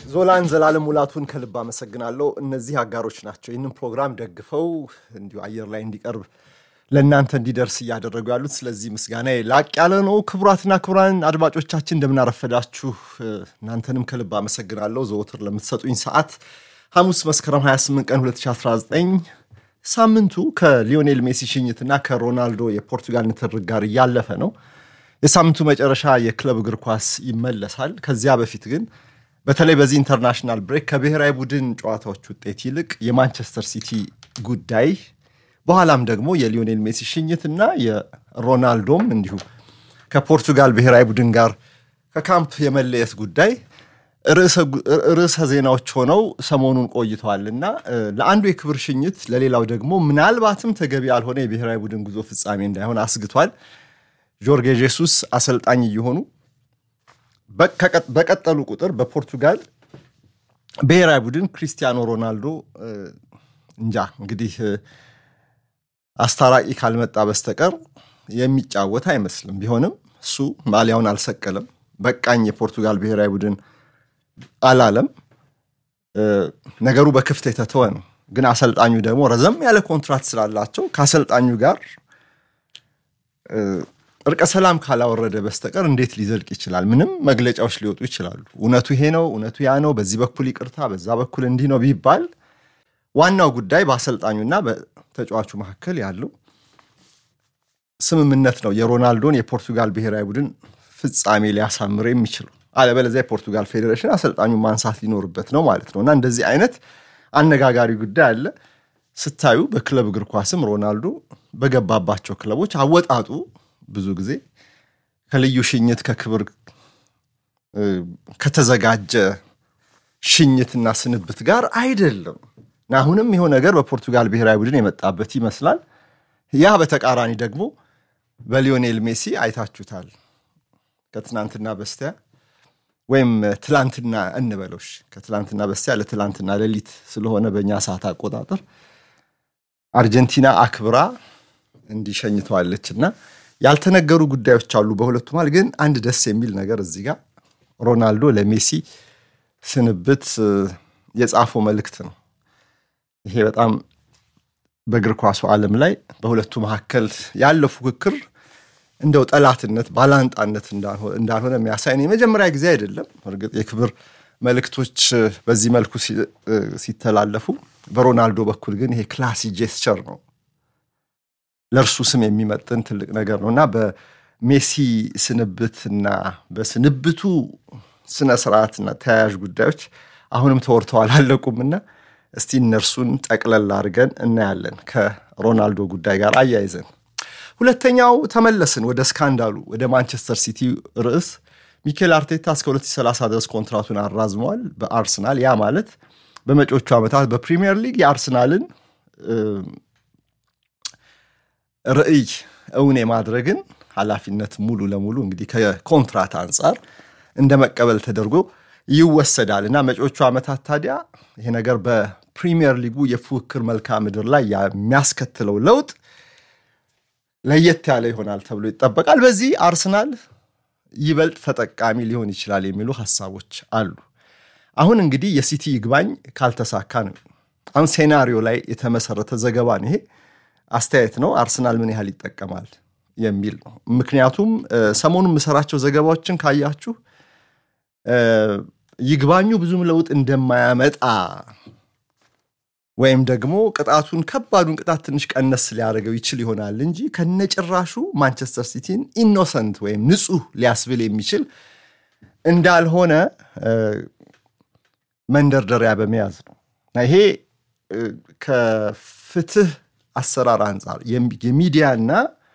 ዞላን ዘላለም ሙላቱን ከልብ አመሰግናለሁ። እነዚህ አጋሮች ናቸው ይህንን ፕሮግራም ደግፈው እንዲሁ አየር ላይ እንዲቀርብ ለእናንተ እንዲደርስ እያደረጉ ያሉት። ስለዚህ ምስጋና ላቅ ያለ ነው። ክቡራትና ክቡራን አድማጮቻችን እንደምናረፈዳችሁ፣ እናንተንም ከልብ አመሰግናለሁ ዘወትር ለምትሰጡኝ ሰዓት። ሐሙስ መስከረም 28 ቀን 2019 ሳምንቱ ከሊዮኔል ሜሲ ሽኝትና ከሮናልዶ የፖርቱጋል ንትርክ ጋር እያለፈ ነው። የሳምንቱ መጨረሻ የክለብ እግር ኳስ ይመለሳል። ከዚያ በፊት ግን በተለይ በዚህ ኢንተርናሽናል ብሬክ ከብሔራዊ ቡድን ጨዋታዎች ውጤት ይልቅ የማንቸስተር ሲቲ ጉዳይ በኋላም ደግሞ የሊዮኔል ሜሲ ሽኝትና የሮናልዶም እንዲሁ ከፖርቱጋል ብሔራዊ ቡድን ጋር ከካምፕ የመለየት ጉዳይ ርዕሰ ዜናዎች ሆነው ሰሞኑን ቆይተዋል እና ለአንዱ የክብር ሽኝት ለሌላው ደግሞ ምናልባትም ተገቢ ያልሆነ የብሔራዊ ቡድን ጉዞ ፍጻሜ እንዳይሆን አስግቷል። ጆርጌ ጄሱስ አሰልጣኝ እየሆኑ በቀጠሉ ቁጥር በፖርቱጋል ብሔራዊ ቡድን ክሪስቲያኖ ሮናልዶ እንጃ እንግዲህ አስታራቂ ካልመጣ በስተቀር የሚጫወት አይመስልም። ቢሆንም እሱ ማሊያውን አልሰቀለም። በቃኝ የፖርቱጋል ብሔራዊ ቡድን አላለም። ነገሩ በክፍት የተተወ ነው። ግን አሰልጣኙ ደግሞ ረዘም ያለ ኮንትራት ስላላቸው ከአሰልጣኙ ጋር እርቀ ሰላም ካላወረደ በስተቀር እንዴት ሊዘልቅ ይችላል? ምንም መግለጫዎች ሊወጡ ይችላሉ። እውነቱ ይሄ ነው፣ እውነቱ ያ ነው፣ በዚህ በኩል ይቅርታ፣ በዛ በኩል እንዲህ ነው ቢባል ዋናው ጉዳይ በአሰልጣኙና በተጫዋቹ መካከል ያለው ስምምነት ነው የሮናልዶን የፖርቱጋል ብሔራዊ ቡድን ፍጻሜ ሊያሳምር የሚችለው። አለበለዚያ የፖርቱጋል ፌዴሬሽን አሰልጣኙን ማንሳት ሊኖርበት ነው ማለት ነው እና እንደዚህ አይነት አነጋጋሪ ጉዳይ አለ። ስታዩ በክለብ እግር ኳስም ሮናልዶ በገባባቸው ክለቦች አወጣጡ ብዙ ጊዜ ከልዩ ሽኝት ከክብር ከተዘጋጀ ሽኝትና ስንብት ጋር አይደለም እና አሁንም ይኸው ነገር በፖርቱጋል ብሔራዊ ቡድን የመጣበት ይመስላል። ያ በተቃራኒ ደግሞ በሊዮኔል ሜሲ አይታችሁታል። ከትናንትና በስቲያ ወይም ትላንትና እንበሎሽ ከትላንትና በስቲያ ለትላንትና ሌሊት ስለሆነ በእኛ ሰዓት አቆጣጠር አርጀንቲና አክብራ እንዲሸኝተዋለች እና ያልተነገሩ ጉዳዮች አሉ በሁለቱ መሃል። ግን አንድ ደስ የሚል ነገር እዚህ ጋር ሮናልዶ ለሜሲ ስንብት የጻፈው መልእክት ነው። ይሄ በጣም በእግር ኳሱ ዓለም ላይ በሁለቱ መካከል ያለው ፉክክር እንደው ጠላትነት፣ ባላንጣነት እንዳልሆነ የሚያሳይ የመጀመሪያ ጊዜ አይደለም። እርግጥ የክብር መልእክቶች በዚህ መልኩ ሲተላለፉ፣ በሮናልዶ በኩል ግን ይሄ ክላሲ ጄስቸር ነው ለእርሱ ስም የሚመጥን ትልቅ ነገር ነው እና በሜሲ ስንብትና በስንብቱ ስነ ስርዓትና ተያያዥ ጉዳዮች አሁንም ተወርተው አላለቁምና እስቲ እነርሱን ጠቅለል አድርገን እናያለን ከሮናልዶ ጉዳይ ጋር አያይዘን። ሁለተኛው ተመለስን ወደ ስካንዳሉ ወደ ማንቸስተር ሲቲ ርዕስ። ሚኬል አርቴታ እስከ 2030 ድረስ ኮንትራቱን አራዝመዋል በአርሰናል። ያ ማለት በመጪዎቹ ዓመታት በፕሪሚየር ሊግ የአርሰናልን ርዕይ እውን የማድረግን ኃላፊነት ሙሉ ለሙሉ እንግዲህ ከኮንትራት አንጻር እንደ መቀበል ተደርጎ ይወሰዳል እና መጪዎቹ ዓመታት ታዲያ ይሄ ነገር በፕሪሚየር ሊጉ የፉክክር መልክዓ ምድር ላይ የሚያስከትለው ለውጥ ለየት ያለ ይሆናል ተብሎ ይጠበቃል። በዚህ አርሰናል ይበልጥ ተጠቃሚ ሊሆን ይችላል የሚሉ ሀሳቦች አሉ። አሁን እንግዲህ የሲቲ ይግባኝ ካልተሳካ ነው አሁን ሴናሪዮ ላይ የተመሰረተ ዘገባ ነው ይሄ አስተያየት ነው። አርሰናል ምን ያህል ይጠቀማል የሚል ነው። ምክንያቱም ሰሞኑን የምሰራቸው ዘገባዎችን ካያችሁ ይግባኙ ብዙም ለውጥ እንደማያመጣ ወይም ደግሞ ቅጣቱን ከባዱን ቅጣት ትንሽ ቀነስ ሊያደርገው ይችል ይሆናል እንጂ ከነጭራሹ ማንቸስተር ሲቲን ኢኖሰንት ወይም ንጹሕ ሊያስብል የሚችል እንዳልሆነ መንደርደሪያ በመያዝ ነው እና ይሄ ከፍትህ አሰራር አንጻር የሚዲያና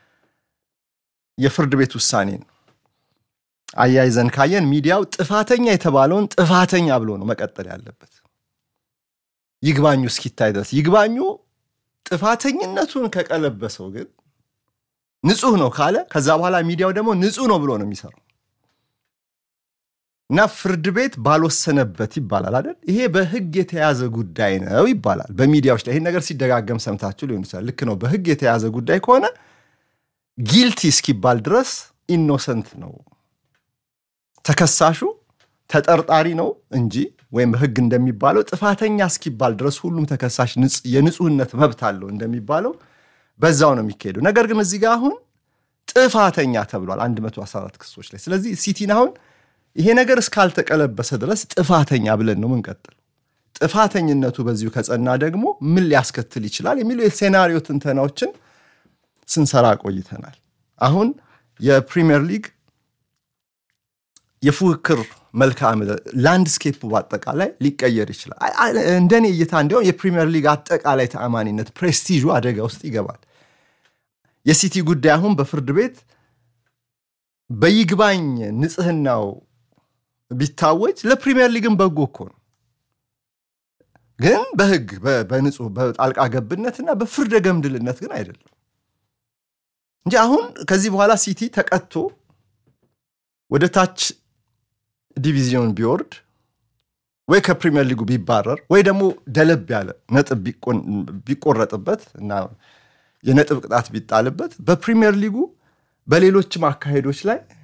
የፍርድ ቤት ውሳኔን አያይዘን ካየን ሚዲያው ጥፋተኛ የተባለውን ጥፋተኛ ብሎ ነው መቀጠል ያለበት ይግባኙ እስኪታይ ድረስ። ይግባኙ ጥፋተኝነቱን ከቀለበሰው ግን ንጹህ ነው ካለ ከዛ በኋላ ሚዲያው ደግሞ ንጹህ ነው ብሎ ነው የሚሰራው እና ፍርድ ቤት ባልወሰነበት ይባላል አይደል? ይሄ በህግ የተያዘ ጉዳይ ነው ይባላል በሚዲያዎች ላይ። ይህን ነገር ሲደጋገም ሰምታችሁ ሊሆን ይችላል። ልክ ነው። በህግ የተያዘ ጉዳይ ከሆነ ጊልቲ እስኪባል ድረስ ኢኖሰንት ነው ተከሳሹ ተጠርጣሪ ነው እንጂ ወይም በሕግ እንደሚባለው ጥፋተኛ እስኪባል ድረስ ሁሉም ተከሳሽ የንጹህነት መብት አለው እንደሚባለው በዛው ነው የሚካሄደው። ነገር ግን እዚህ ጋር አሁን ጥፋተኛ ተብሏል 114 ክሶች ላይ። ስለዚህ ሲቲን አሁን ይሄ ነገር እስካልተቀለበሰ ድረስ ጥፋተኛ ብለን ነው ምንቀጥል። ጥፋተኝነቱ በዚሁ ከጸና ደግሞ ምን ሊያስከትል ይችላል የሚሉ የሴናሪዮ ትንተናዎችን ስንሰራ ቆይተናል። አሁን የፕሪሚየር ሊግ የፉክክር መልክዓ ምድር ላንድስኬፕ በአጠቃላይ ሊቀየር ይችላል። እንደኔ እይታ እንዲያውም የፕሪሚየር ሊግ አጠቃላይ ተአማኒነት ፕሬስቲዡ አደጋ ውስጥ ይገባል። የሲቲ ጉዳይ አሁን በፍርድ ቤት በይግባኝ ንጽህናው ቢታወጅ ለፕሪሚየር ሊግን በጎ እኮ ነው። ግን በህግ በንጹህ በጣልቃ ገብነትና በፍርደ ገምድልነት ግን አይደለም እንጂ አሁን ከዚህ በኋላ ሲቲ ተቀጥቶ ወደ ታች ዲቪዚዮን ቢወርድ ወይ ከፕሪሚየር ሊጉ ቢባረር ወይ ደግሞ ደለብ ያለ ነጥብ ቢቆረጥበት እና የነጥብ ቅጣት ቢጣልበት በፕሪሚየር ሊጉ በሌሎችም አካሄዶች ላይ